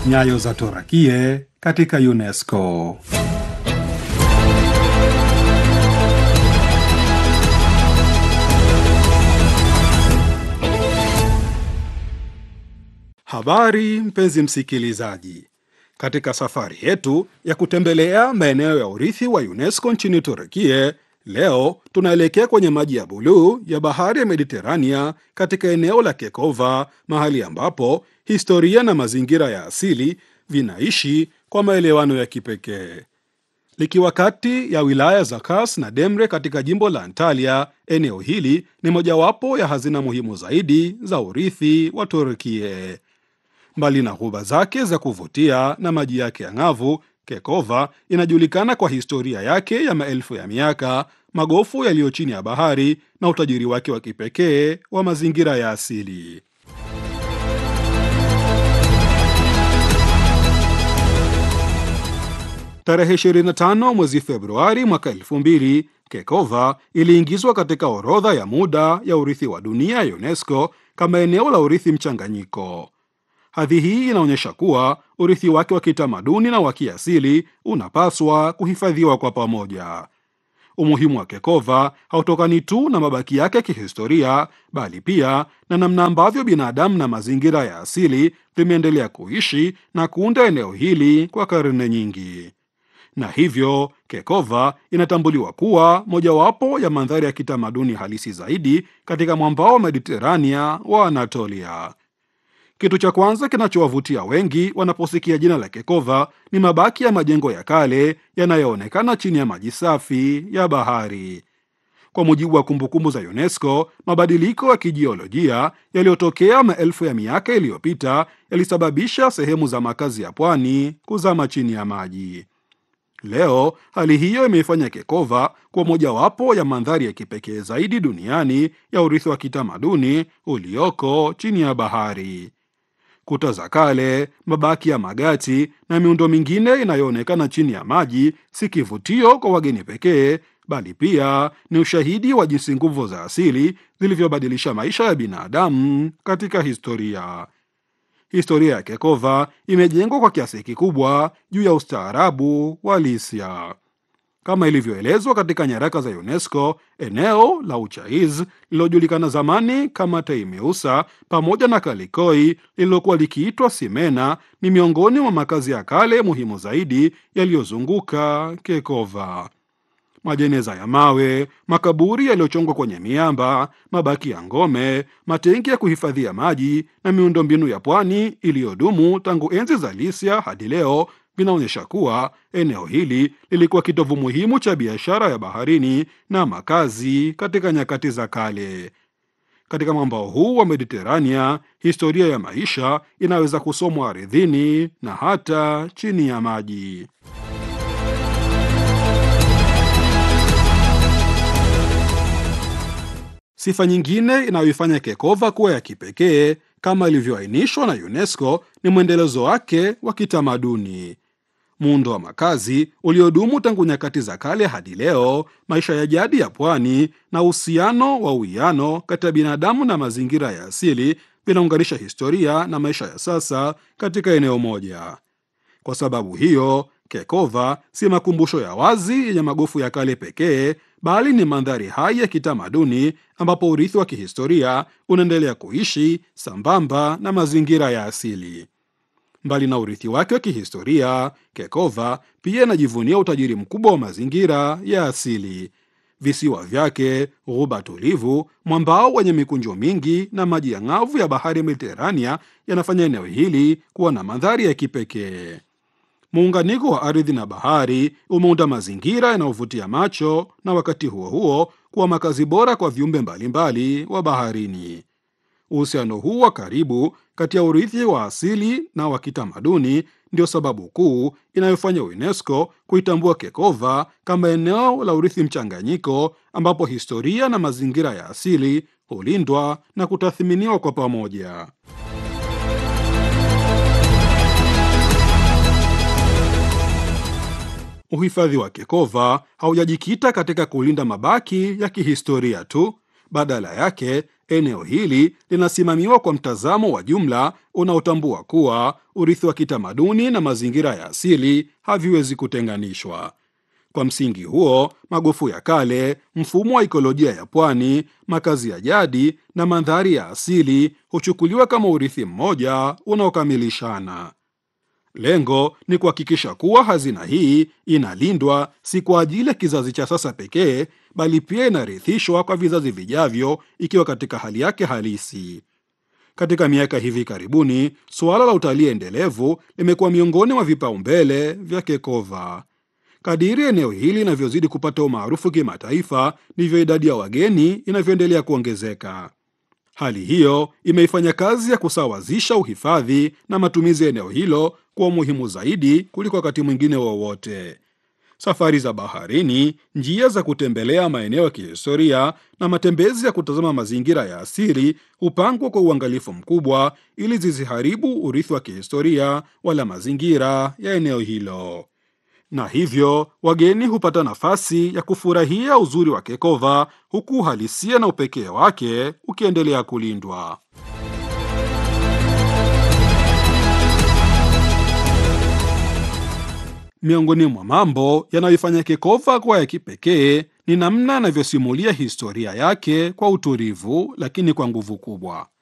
Nyayo za Torakie katika UNESCO. Habari mpenzi msikilizaji, katika safari yetu ya kutembelea maeneo ya urithi wa UNESCO nchini Turukie, leo tunaelekea kwenye maji ya buluu ya bahari ya Mediterania katika eneo la Kekova, mahali ambapo historia na mazingira ya asili vinaishi kwa maelewano ya kipekee. Likiwa kati ya wilaya za Kars na Demre katika jimbo la Antalya, eneo hili ni mojawapo ya hazina muhimu zaidi za urithi wa Turkie. Mbali na ghuba zake za kuvutia na maji yake ang'avu, Kekova inajulikana kwa historia yake ya maelfu ya miaka, magofu yaliyo chini ya bahari na utajiri wake wa kipekee wa mazingira ya asili. Tarehe 25 mwezi Februari mwaka 2000 Kekova iliingizwa katika orodha ya muda ya urithi wa dunia ya UNESCO kama eneo la urithi mchanganyiko. Hadhi hii inaonyesha kuwa urithi wake wa kitamaduni na wa kiasili unapaswa kuhifadhiwa kwa pamoja. Umuhimu wa Kekova hautokani tu na mabaki yake ya kihistoria, bali pia na namna ambavyo binadamu na mazingira ya asili vimeendelea kuishi na kuunda eneo hili kwa karne nyingi na hivyo Kekova inatambuliwa kuwa mojawapo ya mandhari ya kitamaduni halisi zaidi katika mwambao wa Mediterania wa Anatolia. Kitu cha kwanza kinachowavutia wengi wanaposikia jina la Kekova ni mabaki ya majengo ya kale yanayoonekana chini ya maji safi ya bahari. Kwa mujibu wa kumbukumbu za UNESCO, mabadiliko ya kijiolojia yaliyotokea maelfu ya miaka iliyopita yalisababisha sehemu za makazi ya pwani kuzama chini ya maji. Leo hali hiyo imeifanya Kekova kuwa mojawapo ya mandhari ya kipekee zaidi duniani ya urithi wa kitamaduni ulioko chini ya bahari. Kuta za kale, mabaki ya magati na miundo mingine inayoonekana chini ya maji si kivutio kwa wageni pekee, bali pia ni ushahidi wa jinsi nguvu za asili zilivyobadilisha maisha ya binadamu katika historia. Historia ya Kekova imejengwa kwa kiasi kikubwa juu ya ustaarabu wa Lisia. Kama ilivyoelezwa katika nyaraka za UNESCO, eneo la Uchaiz lililojulikana zamani kama Teimeusa pamoja na Kalikoi lililokuwa likiitwa Simena ni miongoni mwa makazi ya kale muhimu zaidi yaliyozunguka Kekova. Majeneza ya mawe, makaburi yaliyochongwa kwenye miamba, mabaki ya ngome, matenki ya kuhifadhia maji na miundombinu ya pwani iliyodumu tangu enzi za Lisia hadi leo vinaonyesha kuwa eneo hili lilikuwa kitovu muhimu cha biashara ya baharini na makazi katika nyakati za kale. Katika mwambao huu wa Mediterania, historia ya maisha inaweza kusomwa ardhini na hata chini ya maji. Sifa nyingine inayoifanya Kekova kuwa ya kipekee kama ilivyoainishwa na UNESCO ni mwendelezo wake wa kitamaduni. Muundo wa makazi uliodumu tangu nyakati za kale hadi leo, maisha ya jadi ya pwani na uhusiano wa uwiano kati ya binadamu na mazingira ya asili vinaunganisha historia na maisha ya sasa katika eneo moja. Kwa sababu hiyo, Kekova si makumbusho ya wazi yenye magofu ya kale pekee, bali ni mandhari hai ya kitamaduni ambapo urithi wa kihistoria unaendelea kuishi sambamba na mazingira ya asili. Mbali na urithi wake wa kihistoria, Kekova pia inajivunia utajiri mkubwa wa mazingira ya asili. Visiwa vyake, ghuba tulivu, mwambao wenye mikunjo mingi na maji ya ng'avu ya bahari ya Mediterania yanafanya eneo hili kuwa na mandhari ya kipekee. Muunganiko wa ardhi na bahari umeunda mazingira yanayovutia macho na wakati huo huo kuwa makazi bora kwa viumbe mbalimbali wa baharini. Uhusiano huu wa karibu kati ya urithi wa asili na wa kitamaduni ndio sababu kuu inayofanya UNESCO kuitambua Kekova kama eneo la urithi mchanganyiko, ambapo historia na mazingira ya asili hulindwa na kutathminiwa kwa pamoja. Uhifadhi wa Kekova haujajikita katika kulinda mabaki ya kihistoria tu. Badala yake, eneo hili linasimamiwa kwa mtazamo wa jumla unaotambua kuwa urithi wa kitamaduni na mazingira ya asili haviwezi kutenganishwa. Kwa msingi huo, magofu ya kale, mfumo wa ikolojia ya pwani, makazi ya jadi na mandhari ya asili huchukuliwa kama urithi mmoja unaokamilishana. Lengo ni kuhakikisha kuwa hazina hii inalindwa si kwa ajili ya kizazi cha sasa pekee, bali pia inarithishwa kwa vizazi vijavyo ikiwa katika hali yake halisi. Katika miaka hivi karibuni, suala la utalii endelevu limekuwa miongoni mwa vipaumbele vya Kekova. Kadiri eneo hili linavyozidi kupata umaarufu kimataifa, ndivyo idadi ya wageni inavyoendelea kuongezeka. Hali hiyo imeifanya kazi ya kusawazisha uhifadhi na matumizi ya eneo hilo kuwa muhimu zaidi kuliko wakati mwingine wowote. Safari za baharini, njia za kutembelea maeneo ya kihistoria na matembezi ya kutazama mazingira ya asili hupangwa kwa uangalifu mkubwa ili zisiharibu urithi wa kihistoria wala mazingira ya eneo hilo na hivyo wageni hupata nafasi ya kufurahia uzuri wa Kekova huku uhalisia na upekee wake ukiendelea kulindwa. Miongoni mwa mambo yanayoifanya Kekova kuwa ya kipekee ni namna anavyosimulia historia yake kwa utulivu, lakini kwa nguvu kubwa.